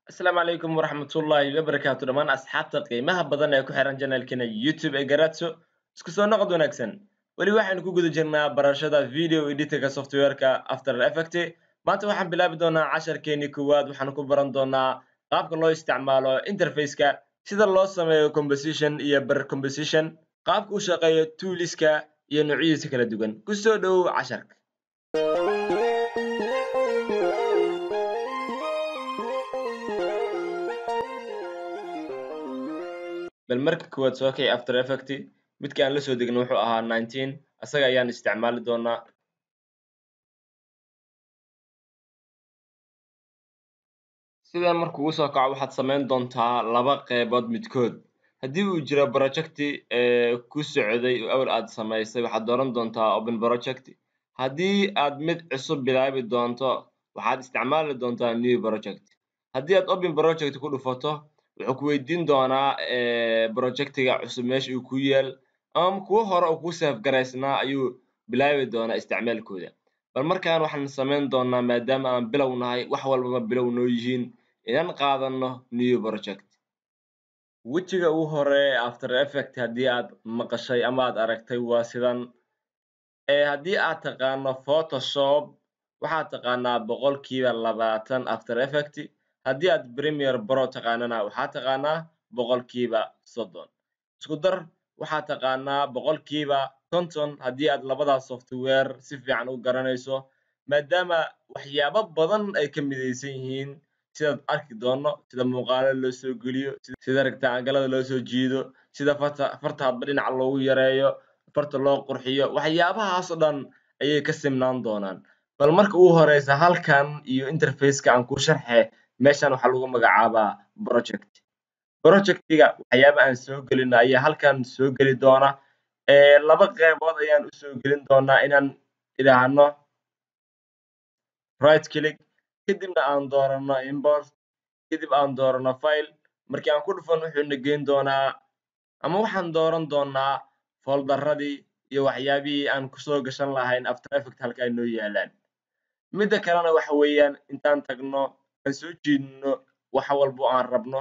asalaamu calaykum waraxmatullaahi wabarakaatu dhammaan asxaabta qiimaha badan ee ku xiran janalkeena youtube ee garatso isku soo noqod wanaagsan weli waxaynu ku guda jirnaa barashada video editorka softwareka after effect maanta waxaan bilaabi doonaa casharkeenii koowaad waxaan ku baran doonaa qaabka loo isticmaalo interfaceka sida loo sameeyo composition iyo ber composition qaabka u shaqeeyo tooliska iyo noocyadiisa kala duwan kusoo dhowow casharka bal marka koowaad soo kici after effect midka aan la soo degno wuxuu ahaa nineteen asaga ayaan isticmaali doonaa sidan markuu ugu soo kaco waxaad samayn doontaa laba qeybood midkood haddii uu jiro projecti ku socday oo awal aad samaysay waxaad dooran doontaa open project haddii aad mid cusub bilaabi doonto waxaad isticmaali doontaa new project haddii aad open project ku dhufato wuxuu ku weydiin doonaa projectiga cusub meesha uu ku yaal ama kuwo hore oo kuu saf garaysnaa ayuu bilaabi doonaa isticmaalkooda bal markaan waxaan samayn doonaa maadaama aan bilow nahay wax walbaba bilow noo yihiin inaan qaadano new project wejiga ugu hore after effect haddii aad maqashay ama aad aragtay waa sidan haddii aad taqaano photoshop waxaad taqaanaa boqolkiiba labaatan after effect haddii aad premier bro taqaanana waxaad taqaanaa boqolkiiba soddon isku dar waxaad taqaanaa boqolkiiba konton haddii aad labadaas software si fiican u garanayso maadaama waxyaabo badan ay ka midaysan yihiin sidaad arki doono sida muuqaalo loo soo geliyo sida rectangalada loo soo jiido sida farta farta hadba dhinaca loogu yareeyo farta loo qurxiyo waxyaabahaas oo dhan ayay ka simnaan doonaan bal marka ugu horeysa halkan iyo interfaceka aan ku sharxe meeshan waxaa lagu magacaabaa project projectiga waxyaaba aan soo gelino ayaa halkan soo geli doona laba qeybood ayaan usoo gelin doonaa inaan idhaahno right click kadibna aan doorano import kadib aan doorano file markii aan ku dhufan wuxuu na geyn doonaa ama waxaan dooran doonaa foldaradii iyo waxyaabihii aan kusoo gashan lahayn after effect halka ay noo yaalaan midda kalena waxa weeyaan intaan tagno aan soo jiidno wax walbo aan rabno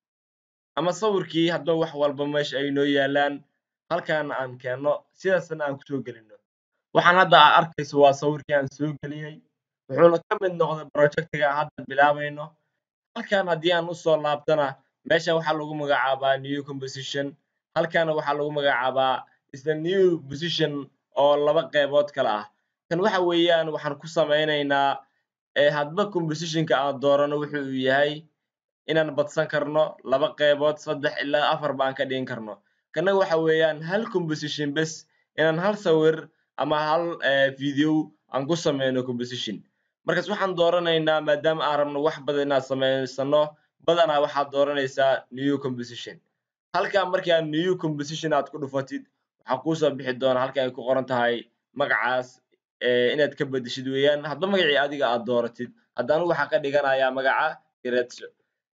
ama sawirkii hadba wax walba meesha ay noo yaalaan halkaana aan keenno sidaasna aan kusoo gelino waxaan hadda aa arkayso waa sawirkii aan soo geliyey wuxuuna ka mid noqday projectiga aan hadda bilaabayno halkan haddii aan usoo laabtana meeshan waxaa lagu magacaabaa new composition halkana waxaa lagu magacaabaa isla new position oo laba qeybood kale ah kan waxa weeyaan waxaan ku samaynaynaa hadba compositionka aan doorano wuxu uu yahay inaan badsan karno laba qeybood saddex ilaa afar baan ka dhigin karno kana waxa weeyaan hal composition bes inaan hal sawir ama hal video aan ku sameyno composition markaas waxaan dooranaynaa maadaama aan rabno wax badan inaan samaysano badanaa waxaad dooranaysaa new composition halkan markii aad new composition aad ku dhufatid waxaa kuusoo bixi doona halka ay ku qoran tahay magacaas inaad ka bedeshid weeyaan hadba magacii adiga aad dooratid hadda anigu waxaan ka dhiganayaa magaca gretso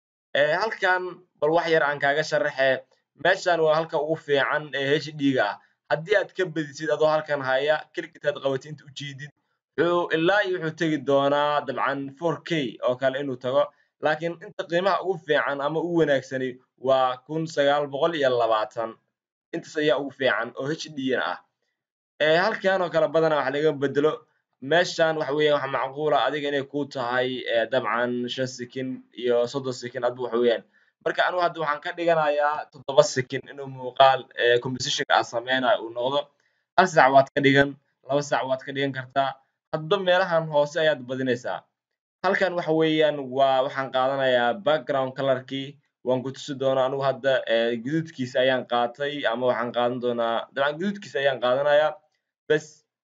halkan bal wax yar aan kaaga sharaxe meeshan waa halka ugu fiican ee hd ga ah haddii aad ka bedisid adoo halkan haya keligitaad qabatid inta ujeedid wuxuu ilaa iyo wuxuu tegi doonaa dabcan four k oo kale inuu tago laakiin inta qiimaha ugu fiican ama ugu wanaagsani waa kun sagaal boqol iyo labaatan intaas ayaa ugu fiican oo hd na ah halkan oo kale badanaa wax laga bedelo meeshan waxa weeyan waxa macquula adiga inay ku tahay dabcan shan sekin iyo soddon sekin adba waxa weeyaan marka anigu hadda waxaan ka dhiganayaa toddoba sekin inuu muuqaal compositionka aan sameynayo uu noqdo hal sac waad ka dhigan laba sac waad ka dhigan kartaa hadba meelahan hoose ayaad badinaysaa halkan waxa weeyaan waa waxaan qaadanayaa background colorkii waan ku tusi doonaa anigu hadda guduudkiisa ayaan qaatay ama waxaan qaadan doonaa dabcan guduudkiisa ayaan qaadanayaa bes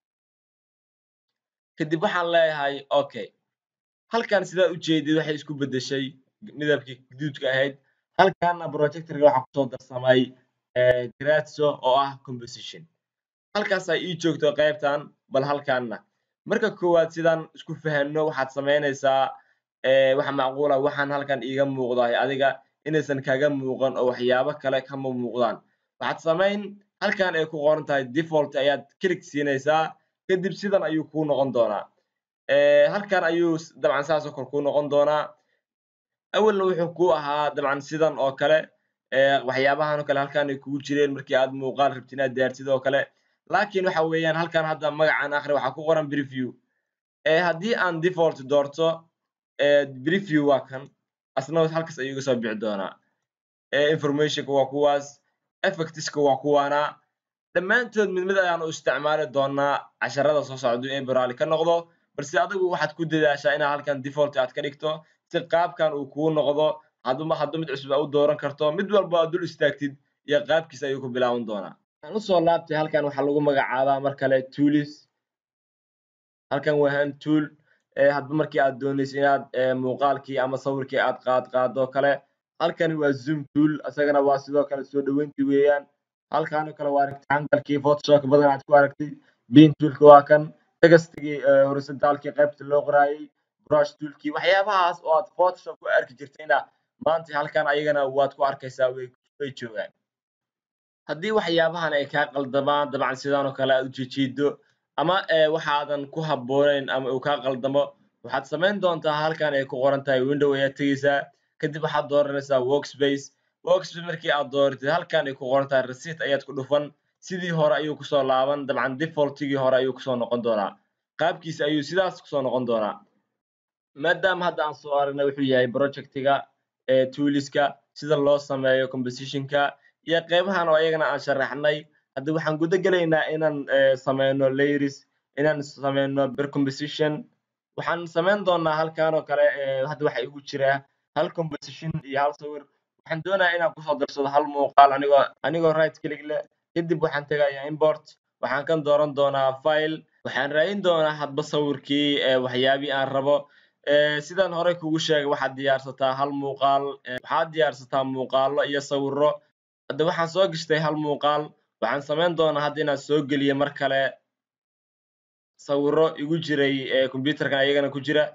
kadib waxaan leeyahay okay halkan sidaad ujeedid waxay isku bedeshay midabkii guduudka ahayd halkana projectorka waxaa kusoo darsamay gratso oo ah composition halkaasaa ii joogto qeybtan bal halkanna marka koowaad sidaan isku fahanno waxaad samaynaysaa waxa macquula waxaan halkan iiga muuqdahay adiga inaysan kaga muuqan oo waxyaabo kale kama muuqdaan waxaad samayn halkan ay ku qoran tahay default ayaad click siinaysaa kadib sidan ayuu kuu noqon doonaa halkan ayuu dabcan saasoo kale kuu noqon doonaa awalna wuxuu ku ahaa dabcan sidan oo kale waxyaabahan oo kale halkan ay kugu jireen markii aad muuqaal rabtid inaad diyaartid oo kale laakiin waxa weeyaan halkan hadda magacan akhri waxaa ku qoran preview haddii aan default doorto preview waa kan asna halkaas ayuu iga soo bixi doonaa informationka waa kuwaas effectiska waa kuwaana dhammaantood mid mid ayaan u isticmaali doonaa casharada soo socda ee baraali ka noqdo balse adigu waxaad ku dadaashaa inaad halkan default aad ka dhigto si qaabkan uu kuu noqdo hadduma haddu mid cusub aa u dooran karto mid walba aad dul istaagtid iyo qaabkiisa ayuu ku bilaaban doonaa aan usoo laabtay halkan waxaa lagu magacaabaa mar kale toolis halkan waa hand tool hadba markii aad doonayso inaad muuqaalkii ama sawirkii aad qaad qaado kale halkani waa zoom tool isagana waa sidoo kale soo dhaweyntii weeyaan halkan oo kale waa rectangle-kii photoshop badan aad ku aragtay bin toolka waa kan textigii horizontaalkii qaybta loo qoraayay brush toolkii waxyaabahaas oo aad photoshop ku arki jirtayna maanta halkan ayagana waad ku arkaysaa way way joogaan haddii waxyaabahan ay kaa qaldamaan dabcan sidaan oo kale aad u jijiido ama waxaadan ku habboonayn ama uu kaa qaldamo waxaad samayn doontaa halkan ay ku qoran tahay window ayaad tegeysaa kadib waxaad dooranaysaa workspace workspace markii aad dooratid halkan ay ku qoran tahay receipt ayaad ku dhufan sidii hore ayuu kusoo laaban dabcan defaultigii hore ayuu kusoo noqon doonaa qaabkiisa ayuu sidaas kusoo noqon doonaa maadaama hadda aan soo aragnay wuxuu yahay projectiga tooliska sida loo sameeyo compositionka iyo qeybahan oo ayagana aan sharaxnay hadda waxaan guda gelaynaa inaan sameyno layers inaan sameyno ber composition waxaan samayn doonaa halkan oo kale hadda waxa igu jira hal composition iyo hal sawir waxaan doonayaa inaan kusoo darsado hal muuqaal anigoo anigoo right click leh kadib waxaan tegayaa import waxaan kan dooran doonaa file waxaan raadin doonaa hadba sawirkii waxyaabihii aan rabo sidaan horey kugu sheegay waxaad diyaarsataa hal muuqaal waxaad diyaarsataa muuqaalo iyo sawiro hadda waxaan soo gashtay hal muuqaal waxaan samayn doonaa hadda inaan soo geliyo mar kale sawiro igu jiray computerkan ayagana ku jira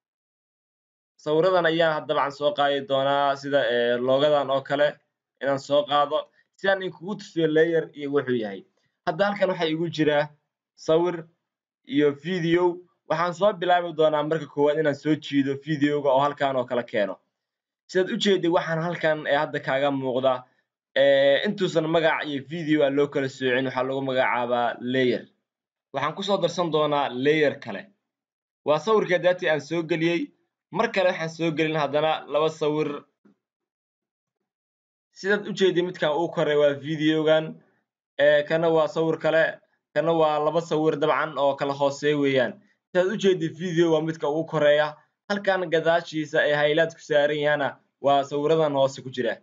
sawiradan ayaan dabcan soo qaadi doonaa sida loogadan oo kale inaan soo qaado si aan inkugu tusiyo layer iyo wuxuu yahay hadda halkan waxaa igu jira sawir iyo video waxaan soo bilaabi doonaa marka koowaad inaan soo jiido videoga oo halkan oo kale keeno sidaad u jeedid waxaan halkan hadda kaaga muuqda intuusan magac iyo video aan loo kala soocin waxaa lagu magacaabaa layer waxaan kusoo darsan doonaa layer kale waa sawirka daatii aan soo geliyey mar kale waxaan soo gelin haddana laba sawir sidaad u jeedid midkan uu koray waa videogan kana waa sawir kale kana waa laba sawir dabcan oo kala hooseeya weeyaan sidaad u jeedid video waa midka ugu koreeya halkan gadaashiisa ee haylaad ku saaran yahana waa sawiradan hoose ku jira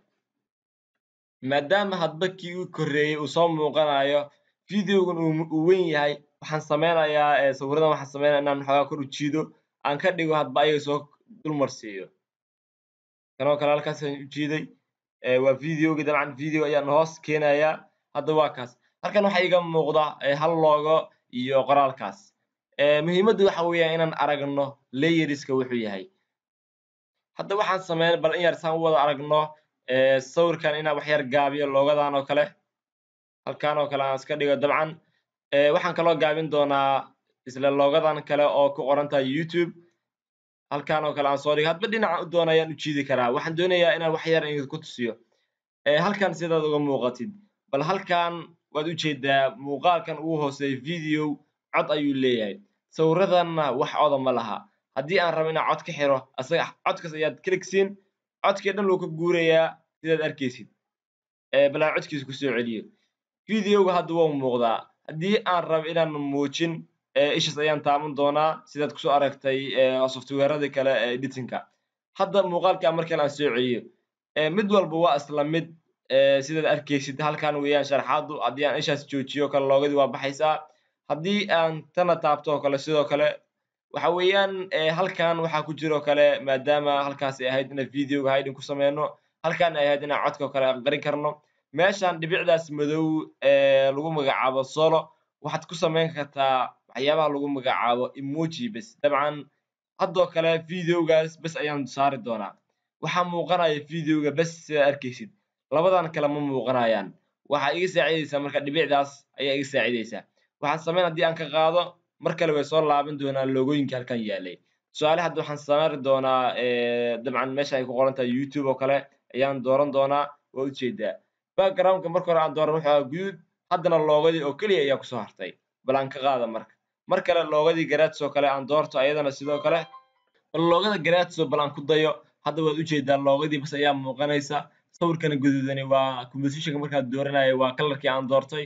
maadaama hadba kii u koreeyey uu soo muuqanayo videogan uu weyn yahay waxaan sameynayaa sawiradan waxaan sameynaya inaan xoogaa kor u jiido aan ka dhigo hadba ayaga soo dulmarsiiyo kanoo kale halkaasaan u jiiday waa videogi dabcan video ayaan hoos keenayaa hadda waa kaas halkan waxaa iga muuqda hal loogo iyo qoraalkaas muhiimaddu waxa weeyaan inaan aragno layeriska wuxuu yahay hadda waxaan sameyn bal in yar saan u wada aragno sawirkan inaan wax yar gaabiyo loogadan oo kale halkan oo kale aan iska dhigo dabcan waxaan kaloo gaabin doonaa isla loogadan kale oo ku qoran tahay youtube halkan oo kale aan soo dhigo hadba dhinaca u doona ayaan u jiidi karaa waxaan doonayaa inaan wax yar idinku tusiyo halkan sidaad uga muuqatid bal halkan waad u jeedaa muuqaalkan ugu hooseeya video cod ayuu leeyahay sawiradanna wax coda ma laha haddii aan rabo inaan cod ka xiro asaga codkaas ayaad kaligsiin codkii dhan wuu ka guurayaa sidaad arkaysid bal aan codkiisa kusoo celiyo videoga hadda waa muuqdaa haddii aan rabo inaan muujin ishas ayaan taaban doonaa sidaad kusoo aragtay softwareradii kale ee editinka hadda muuqaalka markan aan soo celiyo mid walba waa isla mid sidaad arkaysid halkan weeyaan sharxaadu haddii aan ishaas joojiyo kale loogadii waa baxaysaa haddii aan tana taabto oo kale sidoo kale waxa weeyaan halkan waxaa ku jiro kale maadaama halkaas ay ahayd inaan videoga hiding ku sameyno halkan ay ahayd inaan codka kale aqrin karno meeshan dhibicdaas madow ee lagu magacaabo solo waxaad ku samayn kartaa waxyaabaha lagu magacaabo emoji bes dabcan haddoo kale videogaas bes ayaan saari doonaa waxaa muuqanaya videoga bes sidaad arkaysid labadan kale ma muuqanayaan waxaa iga saacidaysaa marka dhibicdaas ayaa iga saacidaysaa waxaan samayn haddii aan ka qaado mar kale way soo laaban doonaan loogooyinka halkan yaalay tusaale hadda waxaan saari doonaa dabcan meesha ay ku qoran tahay youtube oo kale ayaan dooran doonaa waa ujeedaa backgroundka marka hore aan dooran wuxuu ahaa guduud haddana loogadii oo keliya ayaa kusoo hartay bal aan ka qaada marka mar kale loogadii garaadis oo kale aan doorto ayadana sidoo kale bal loogada garaadso bal aan ku dayo hadda waad ujeedaa loogadii bas ayaa muuqanaysa sawirkana guduudani waa compositionka markaad dooranaya waa kalarkii aan doortay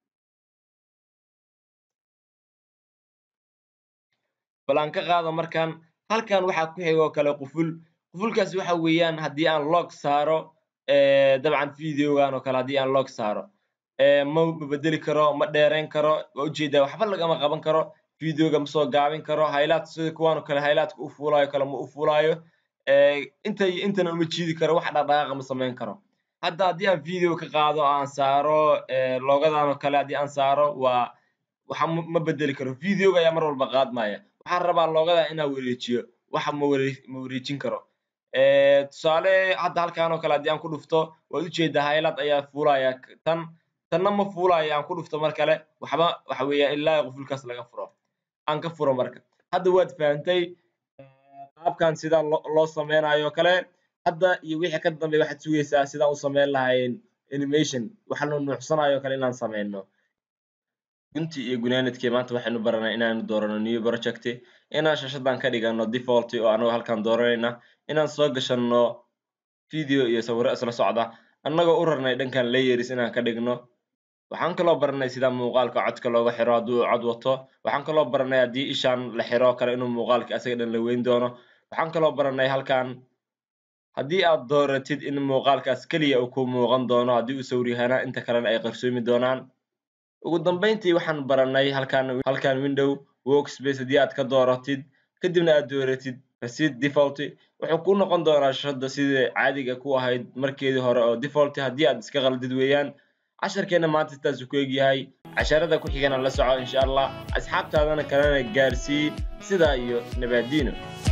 bal aan ka qaado markan halkan waxaa ku xiga oo kale quful qufulkaasi waxa weeyaan haddii aan log saaro dabcan videogan oo kale haddii aan log saaro ma bedeli karo ma dheerayn karo waa ujeedaa waxba lagama qaban karo videoga ma soo gaabin karo highlight sida kuwan oo kale highlightka u fuulayo kale ma u fuulayo inta intana uma jiidi karo wax dhaqdhaqaaqa ma samayn karo hadda haddii aan video ka qaado aan saaro logadan oo kale haddii aan saaro waa waxa ma bedeli karo videoga ayaa mar walba qaadmaya waxaan rabaa logada inaan wareejiyo waxa ma ware ma wareejin karo tusaale hadda halkan oo kale haddii aan ku dhufto waad ujeedaa highlight ayaa fuulaya tan tanna ma fuulayo aan ku dhufto mar kale waxba waxa weeyaan ilaa qufulkaas laga furo aan ka furo marka hadda waad fahantay qaabkan sida loo sameynayo o kale hadda iyo wixii ka dambeya waxaad sugaysaa sidaan u sameyn lahayn animation waxa la nuucsanayo o kale inaan sameyno gunti iyo gunaanadkii maanta waxaynu baranay inaanu doorano new project inaan shashadan ka dhigano default oo anagoo halkan dooranayna inaan soo gashano video iyo sawiro isla socda annagoo u rarnay dhankan layers inaan ka dhigno waxaan kaloo baranay sida muuqaalka codka looga xiro hadduu cod wato waxaan kaloo baranay haddii ishaan la xiro kale inuu muuqaalka asaga dhan la weyn doono waxaan kaloo baranay halkan haddii aad dooratid in muuqaalkaas keliya uu ku muuqan doono haddii uu sawir yahaana inta kalena ay qarsoomi doonaan ugu dambeyntii waxaan baranay halkan halkan window workspace haddii aad ka dooratid kadibna aad dooratid receipt default wuxuu ku noqon doonaa shashada sidii caadiga ku ahayd markeedii hore oo default haddii aad iska qaldid weeyaan casharkeena maanta sidaasuu ku egyahay casharada ku xigana la soco insha allah asxaabtaadana kalena gaarsii sidaa iyo nabaadiino